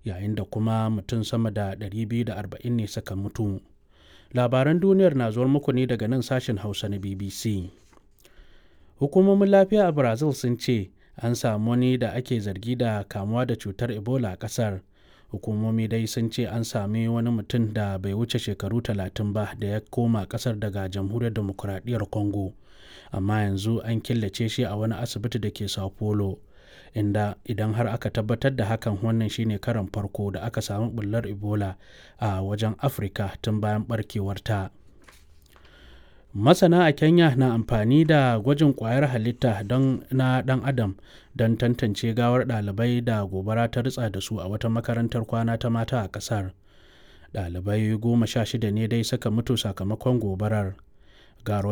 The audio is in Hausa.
yayin da kuma mutum sama da 240 ne suka mutu labaran duniyar na zuwar muku ne daga nan sashen hausa na bbc hukumomin lafiya a brazil sun ce an samu wani da ake zargi da kamuwa da cutar ebola a kasar hukumomi dai sun ce an sami wani mutum da bai wuce shekaru talatin ba da ya koma kasar daga jamhuriyar demokuraɗiyyar congo amma yanzu an killace shi a wani asibiti da ke sao paulo inda idan har aka tabbatar da hakan wannan shine karan farko da aka samu bullar ebola a wajen afirka tun bayan barkewarta masana a kenya na amfani da gwajin kwayar halitta don na dan adam don tantance gawar ɗalibai da gobara ta ritsa da su a wata makarantar kwana ta mata a ƙasar ɗalibai goma sha shida ne dai suka mutu sakamakon gobarar